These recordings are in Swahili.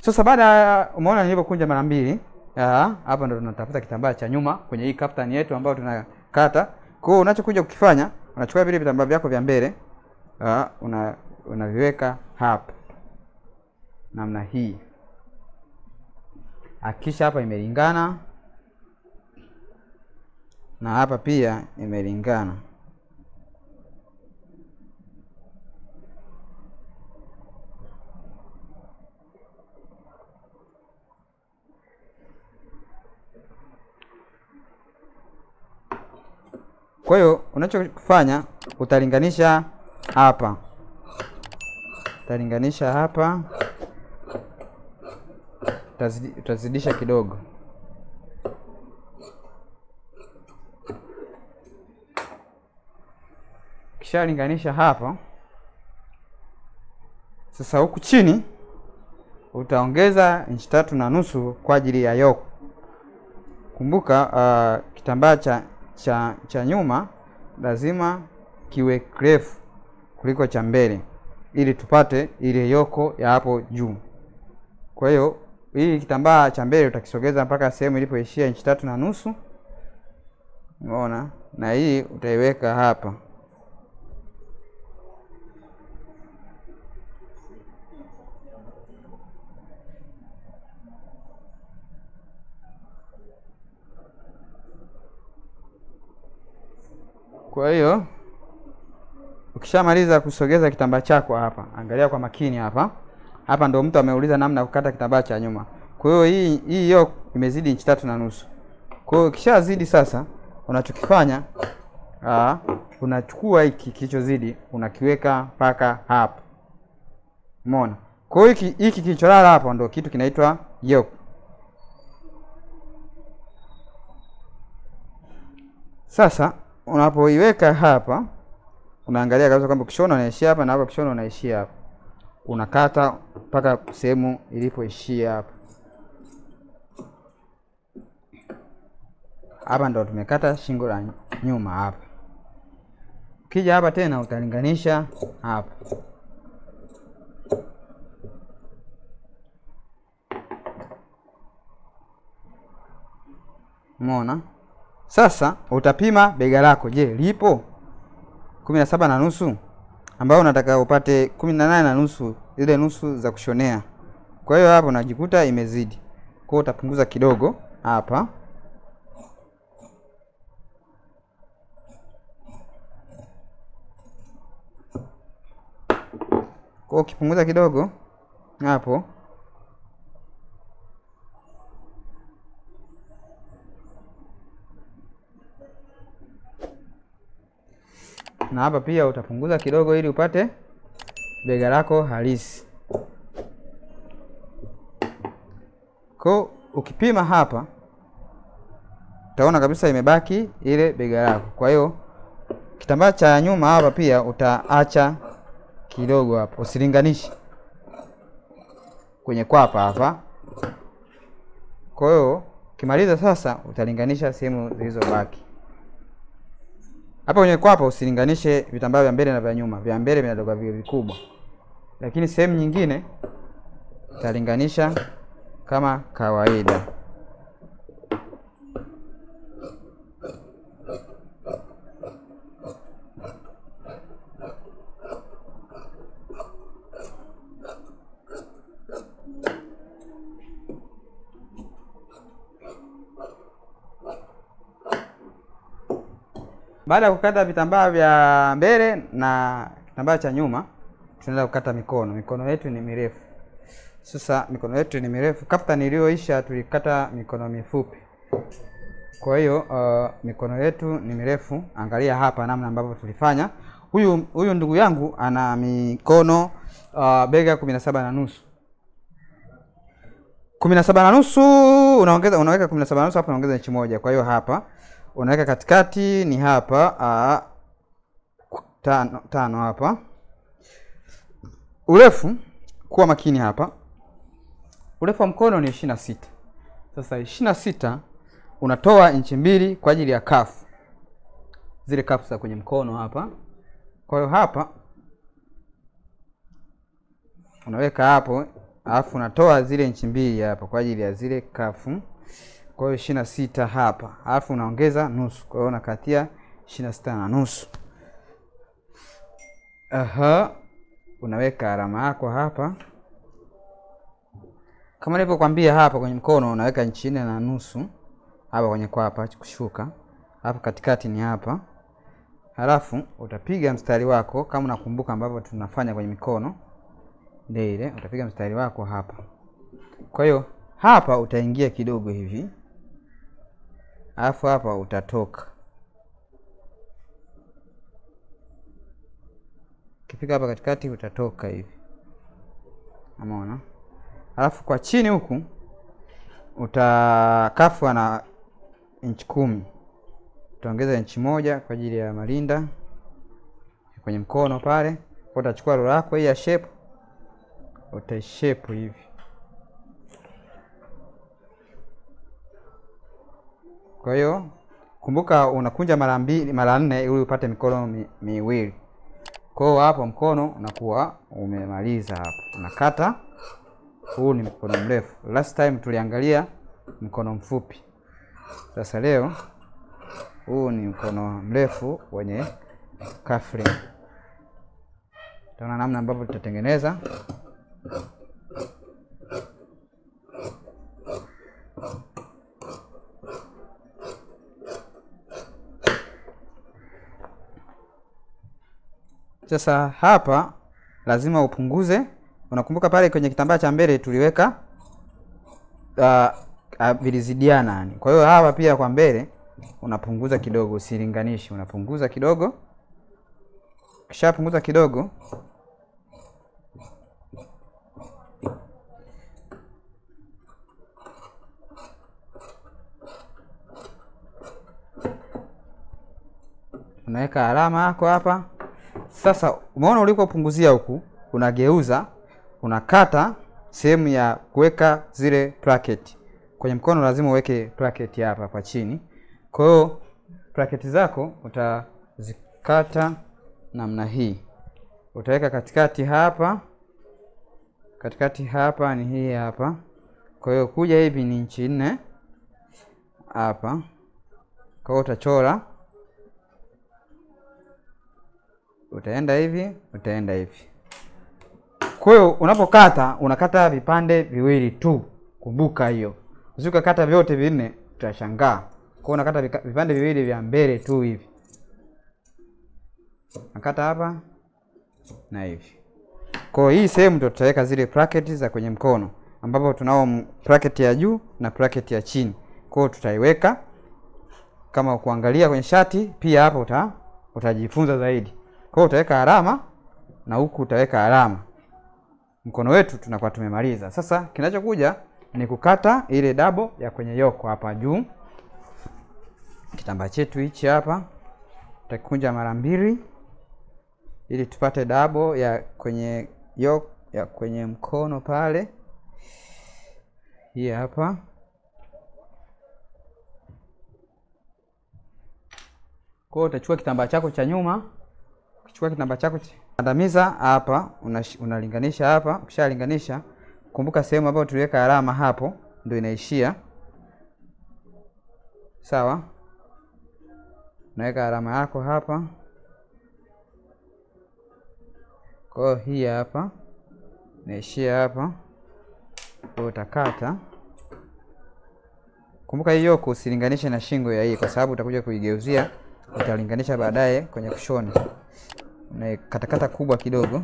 Sasa baada ya umeona nilivyokunja mara mbili, ah, hapa ndo tunatafuta kitambaa cha nyuma kwenye hii kaftani yetu ambayo tunakata. Kwa hiyo unachokuja kukifanya, unachukua vile vitambaa vyako vya mbele, ah, una unaviweka hapa namna hii. Hakikisha hapa imelingana na hapa pia imelingana. Kwa hiyo unachofanya utalinganisha hapa, utalinganisha hapa, utazidi- utazidisha kidogo. Ukishalinganisha hapa, sasa huku chini utaongeza inchi tatu na nusu kwa ajili ya yoke. Kumbuka uh, kitambaa cha, cha, cha nyuma lazima kiwe kirefu kuliko cha mbele ili tupate ile yoko ya hapo juu. Kwa hiyo hii kitambaa cha mbele utakisogeza mpaka sehemu ilipoishia inchi tatu na nusu, umeona, na hii utaiweka hapa. Kwa hiyo ukishamaliza kusogeza kitambaa chako hapa, angalia kwa makini hapa. Hapa ndo mtu ameuliza namna ya kukata kitambaa cha nyuma. Kwa hiyo hii hii yoke imezidi inchi tatu na nusu. Kwa hiyo ukishazidi sasa, unachokifanya aa, unachukua hiki kilichozidi unakiweka mpaka hapa, umeona. Kwa hiyo hiki hiki kilicholala hapa ndo kitu kinaitwa yoke. Sasa unapoiweka hapa unaangalia kabisa kwamba ukishona unaishia hapa na hapa ukishona unaishia hapa, unakata mpaka sehemu ilipoishia hapa. Hapa ndo tumekata shingo la nyuma hapa. Ukija hapa tena utalinganisha hapa, umeona. Sasa utapima bega lako, je, lipo kumi na saba na nusu ambao unataka upate kumi na nane na nusu ile nusu za kushonea. Kwa hiyo hapo unajikuta imezidi, kwa hiyo utapunguza kidogo hapa. Kwa hiyo ukipunguza kidogo hapo na hapa pia utapunguza kidogo ili upate bega lako halisi. Kwa ukipima hapa utaona kabisa imebaki ile bega lako. Kwa hiyo kitambaa cha nyuma hapa pia utaacha kidogo hapo, usilinganishe kwenye kwapa hapa. Kwa hiyo ukimaliza sasa utalinganisha sehemu zilizobaki. Hapa kwenye kwapa usilinganishe vitambaa vya mbele na vya nyuma. Vya mbele vinatoka vile vikubwa, lakini sehemu nyingine utalinganisha kama kawaida. Baada ya kukata vitambaa vya mbele na kitambaa cha nyuma, tunaenda kukata mikono. Mikono yetu ni mirefu. Sasa mikono yetu ni mirefu, kaftani iliyoisha tulikata mikono mifupi. Kwa hiyo uh, mikono yetu ni mirefu. Angalia hapa namna ambavyo tulifanya. Huyu huyu ndugu yangu ana mikono uh, bega kumi na saba na nusu kumi na saba na nusu unaongeza unaweka kumi na saba na nusu hapa unaongeza inchi moja. Kwa hiyo hapa unaweka katikati ni hapa a, tano, tano hapa. Urefu kuwa makini hapa, urefu wa mkono ni ishirini na sita. Sasa ishirini na sita unatoa inchi mbili kwa ajili ya kafu, zile kafu za kwenye mkono hapa. Kwa hiyo hapa unaweka hapo alafu unatoa zile inchi mbili hapa kwa ajili ya zile kafu. Kwa hiyo ishirini na sita hapa, alafu unaongeza nusu, kwa hiyo unakatia ishirini na sita na nusu. Aha, unaweka alama yako hapa kama nilivyokwambia hapa kwenye mkono unaweka inchi nne na nusu hapa kwenye kwapa kushuka, alafu katikati ni hapa, halafu utapiga mstari wako kama unakumbuka ambavyo tunafanya kwenye mikono ile ile, utapiga mstari wako hapa. Kwa hiyo hapa utaingia kidogo hivi, alafu hapa utatoka. Ukifika hapa katikati utatoka hivi, umeona? Alafu kwa chini huku utakafwa na inchi kumi, utaongeza inchi moja kwa ajili ya malinda kwenye mkono pale. Utachukua rula yako hii ya shape, utaishape hivi. Kwa hiyo kumbuka, unakunja mara mbili mara nne ili upate mikono mi, miwili. Kwa hiyo hapo mkono unakuwa umemaliza hapo, unakata huu ni mkono mrefu. Last time tuliangalia mkono mfupi. Sasa leo huu ni mkono mrefu wenye kafri. Taona namna ambavyo tutatengeneza. Sasa hapa lazima upunguze Unakumbuka pale kwenye kitambaa cha mbele tuliweka uh, uh, vilizidiana yani. Kwa hiyo hapa pia kwa mbele unapunguza kidogo, usilinganishi, unapunguza kidogo. Kisha punguza kidogo, unaweka alama yako hapa. Sasa umeona ulikopunguzia huku unageuza unakata sehemu ya kuweka zile bracket. Kwenye mkono lazima uweke bracket hapa kwa chini. Kwa hiyo bracket zako utazikata namna hii, utaweka katikati hapa, katikati hapa ni hii hapa. Kwa hiyo kuja hivi ni inchi nne hapa. Kwa hiyo utachora, utaenda hivi, utaenda hivi kwa hiyo unapokata unakata vipande viwili tu, kumbuka hiyo. Usikakata vyote vinne utashangaa. Kwa hiyo unakata vipande viwili vya mbele tu hivi, nakata hapa na hivi. Kwa hiyo hii sehemu ndio tutaweka zile bracket za kwenye mkono, ambapo tunao bracket ya juu na bracket ya chini. Kwa hiyo tutaiweka kama kuangalia kwenye shati, pia hapa uta, utajifunza zaidi. Kwa hiyo utaweka alama na huku utaweka alama mkono wetu tunakuwa tumemaliza. Sasa kinachokuja ni kukata ile dabo ya kwenye yoko hapa juu. Kitambaa chetu hichi hapa tutakunja mara mbili ili tupate dabo ya kwenye yoko ya kwenye mkono pale. Hii hapa kwa hiyo utachukua kitambaa chako cha nyuma, ukichukua kitambaa chako Kandamiza hapa, unalinganisha hapa. Ukishalinganisha, kumbuka sehemu ambayo tuliweka alama hapo ndio inaishia. Sawa, unaweka alama yako hapa. Kwa hiyo hii hapa inaishia hapa, kwa utakata. Kumbuka hii yoko usilinganishe na shingo ya hii, kwa sababu utakuja kuigeuzia, utalinganisha baadaye kwenye kushona na katakata kubwa kidogo.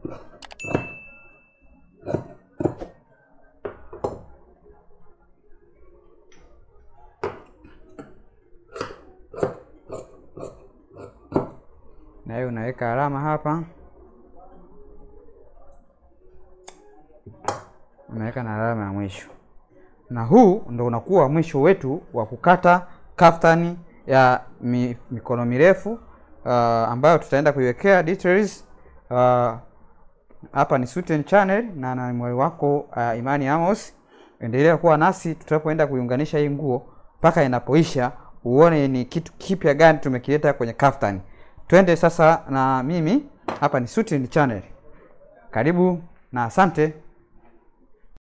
Na hiyo unaweka alama hapa, unaweka na alama ya mwisho, na huu ndo unakuwa mwisho wetu wa kukata kaftani ya mi, mikono mirefu uh, ambayo tutaenda kuiwekea details uh, hapa ni Suten Channel na na mwalimu wako uh, Imani Amos. Endelea kuwa nasi tutapoenda kuiunganisha hii nguo mpaka inapoisha, uone ni kitu kipya gani tumekileta kwenye kaftani. Twende sasa na mimi hapa ni Suten Channel. Karibu na asante.